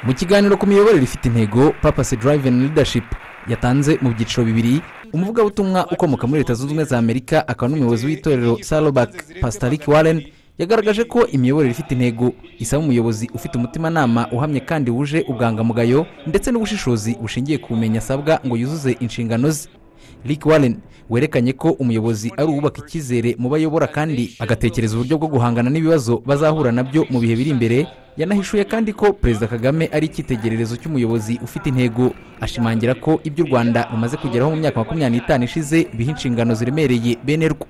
mu kiganiro ku miyoborere ifite intego papasi and leadership yatanze mu byiciro bibiri umuvugabutumwa ukomoka muri leta zunze ubumwe za amerika akaba n'umuyobozi w'itorero sarobak pasitaric warren yagaragaje ko imiyoborere ifite intego isaba umuyobozi ufite umutimanama uhamye kandi wuje ubwangamugayo ndetse n'ubushishozi bushingiye ku bumenyi asabwa ngo yuzuze inshingano ze rick warren werekanye ko umuyobozi ari uwubaka icyizere mu bayobora kandi agatekereza uburyo bwo guhangana n'ibibazo bazahura nabyo mu bihe biri imbere yanahishuye kandi ko perezida kagame ari icyitegererezo cy'umuyobozi ufite intego ashimangira ko ibyo u rwanda rumaze kugeraho mu myaka makumyabiri n'itanu ishize biha inshingano ziremereye bene rwo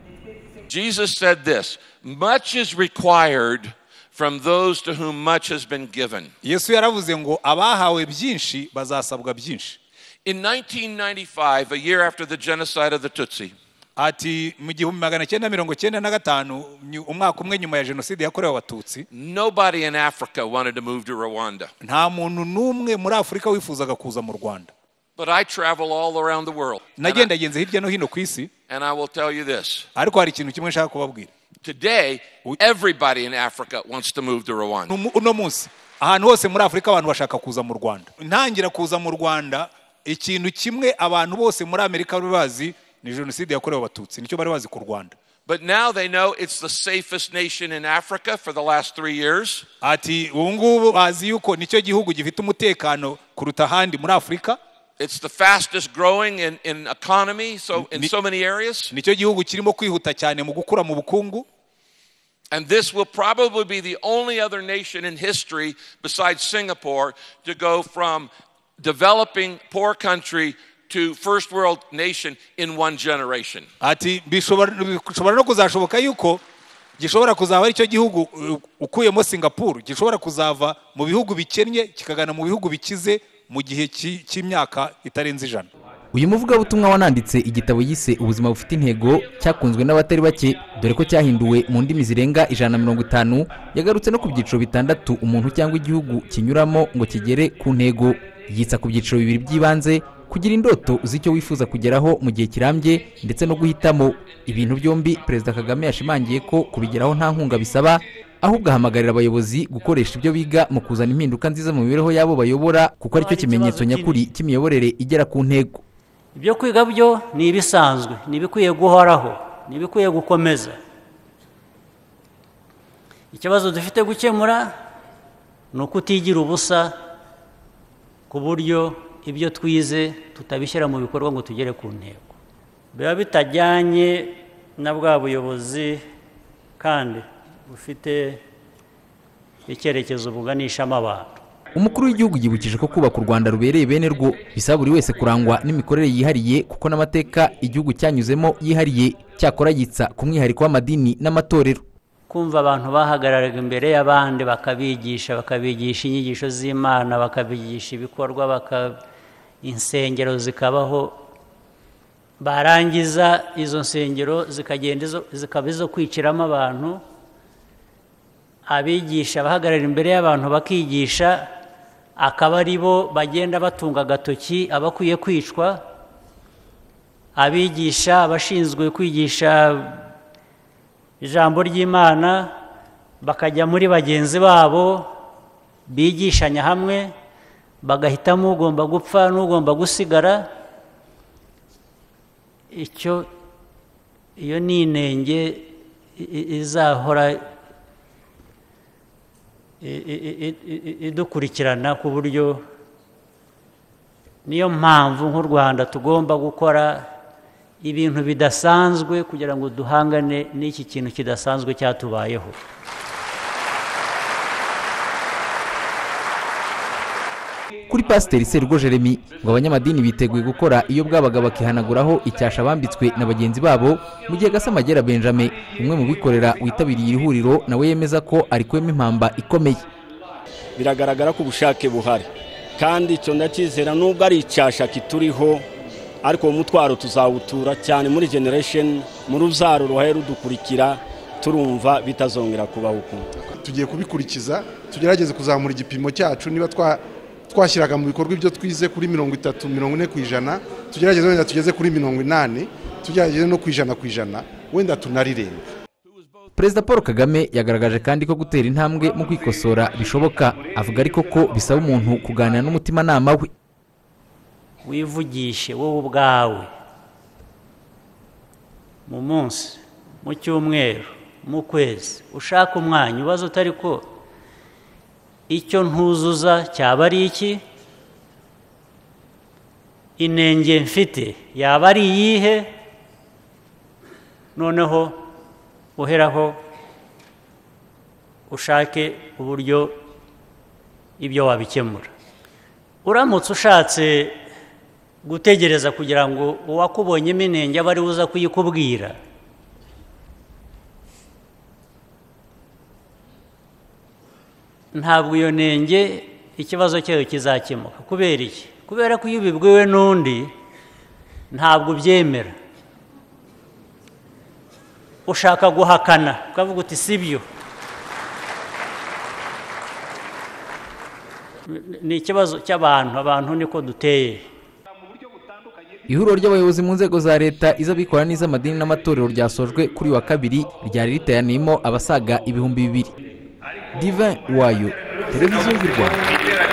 Jesus said this Much is required from those to whom much has been given. yesu yaravuze ngo abahawe byinshi bazasabwa byinshi In 1995, a year after the genocide of the Tutsi, ati mu gihumbi magana cyenda mirongo cyenda na gatanu nyu- umwaka umwe nyuma ya jenoside yakorewe abatutsi nobody in Africa wanted to move to Rwanda. nta muntu n'umwe muri afurika wifuzaga kuza mu rwanda But I travel all around the world. And I, nagendagenze hirya no hino ku isi and I will tell you this ariko hari ikintu kimwe nshaka kubabwira today, We- everybody in Africa wants to move to Rwanda. Uno mu- uno munsi ahantu hose muri afurika abantu bashaka kuza mu rwanda ntangira kuza mu rwanda ikintu kimwe abantu bose muri amerika bari bazi ni jenoside yakorewe abatutsi nicyo bari bazi ku rwanda But now they know it's the safest nation in Africa for the last three years. ati ubu ngubu bazi yuko nicyo gihugu gifite umutekano kuruta ahandi muri afurika It's the fastest growing in, in economy, so in Ni- so many areas. nicyo gihugu kirimo kwihuta cyane mu gukura mu bukungu And this will probably be the only other nation in history besides Singapore to go from developing poor country to first world nation in one generation. ati bishobora bishobora no kuzashoboka yuko gishobora kuzaba ari cyo gihugu uh, ukuyemo singapuru gishobora kuzava mu bihugu bikennye kikagana mu bihugu bikize mu gihe ki- cy'imyaka itarenze ijana uyu muvugabutumwa wananditse igitabo yise ubuzima bufite intego cyakunzwe n'abatari bake dore ko cyahinduwe mu ndimi zirenga ijana na mirongo itanu yagarutse no ku byiciro bitandatu umuntu cyangwa igihugu kinyuramo ngo kigere ku ntego yitsa ku byiciro bibiri by'ibanze kugira indoto z'icyo wifuza kugeraho mu gihe kirambye ndetse no guhitamo ibintu byombi perezida kagame yashimangiye ko kubigeraho nta nkunga bisaba ahubwo ahamagarira abayobozi gukoresha ibyo biga mu kuzana impinduka nziza mu mibereho y'abo bayobora kuko aricyo kimenyetso nyakuri cy'imiyoborere igera ku ntego ibyo kwiga byo ni ibisanzwe ni ibikwiye guhoraho ni ibikwiye gukomeza ikibazo dufite gukemura ni ukutigira ubusa ku buryo ibyo twize tutabishyira mu bikorwa ngo tugere ku ntego biba bitajyanye na bwa buyobozi kandi bufite icyerekezo buganishamo abantu umukuru w'igihugu yibukije ko kubaka u rwanda rubereye bene rwo bisaba buri wese kurangwa n'imikorere yihariye kuko n'amateka igihugu cyanyuzemo yihariye cyakora yitsa ku mwihariko w'amadini n'amatorero kumva abantu bahagararaga imbere y'abandi bakabigisha bakabigisha inyigisho z'imana bakabigisha ibikorwa baka insengero zikabaho barangiza izo nsengero zikagenda izo- zikaba izo kwiciramo abantu abigisha bahagarara imbere y'abantu bakigisha akaba ari bo bagenda batunga agatoki abakwiye kwicwa abigisha abashinzwe kwigisha ijambo ry'imana bakajya muri bagenzi babo bigishanya hamwe bagahitamo ugomba gupfa n'ugomba gusigara icyo iyo ni inenge i- i- izahora i- i- i- i- i- idukurikirana ku buryo niyo mpamvu nk'u rwanda tugomba gukora ibintu bidasanzwe kugira ngo duhangane n'iki kintu kidasanzwe cyatubayeho kuri pasiteri sergo jeremy ngo abanyamadini biteguye gukora iyo bwabaga bakihanaguraho icyasha bambitswe na bagenzi babo mu gihe gasamagera benjamin umwe mu bikorera witabiriye iri huriro nawe yemeza ko arikuwemo impamba ikomeye biragaragara ko ubushake buhari kandi icyo ndacyizera nubwo ari icyasha kituriho ariko uwo mutwaro tuzawutura cyane muri generation mu ruzaro ruhaye rudukurikira turumva bitazongera kubaho ukundi tugiye kubikurikiza tugerageze kuzamura igipimo cyacu niba twa- twashyiraga mu bikorwa ibyo twize kuri mirongo itatu mirongo ine ku ijana tugerageze wenda tugeze kuri mirongo inani tugerageze no ku ijana ku ijana wenda tunarirenga perezida paul kagame yagaragaje kandi ko gutera intambwe mu kwikosora bishoboka avuga ariko ko bisaba umuntu kuganira n'umutimanama we wivugishe wowe ubwawe mu munsi mu cyumweru mu kwezi ushaka umwanya ubaze utari ko icyo ntuzuza cyaba ari iki inenge mfite yaba ari iyihe noneho uheraho ushake uburyo ibyo wabikemura uramutse ushatse gutegereza kugira ngo uwakubonyemo inenge abe ariwe uza kuyikubwira ntabwo iyo nenge ikibazo cyayo kizakemuka kubera iki kubera ko iyo ubibwiwe n'undi ntabwo ubyemera ushaka guhakana ukavuga uti si byo ni ikibazo cy'abantu abantu niko duteye ihuriro ry'abayobozi mu nzego za leta iz'abikorera n'iz'amadini n'amatorero ryasojwe kuri uyu wa kabiri ryari riteraniyemo abasaga ibihumbi bibiri divin wayo televiziyo y'u rwanda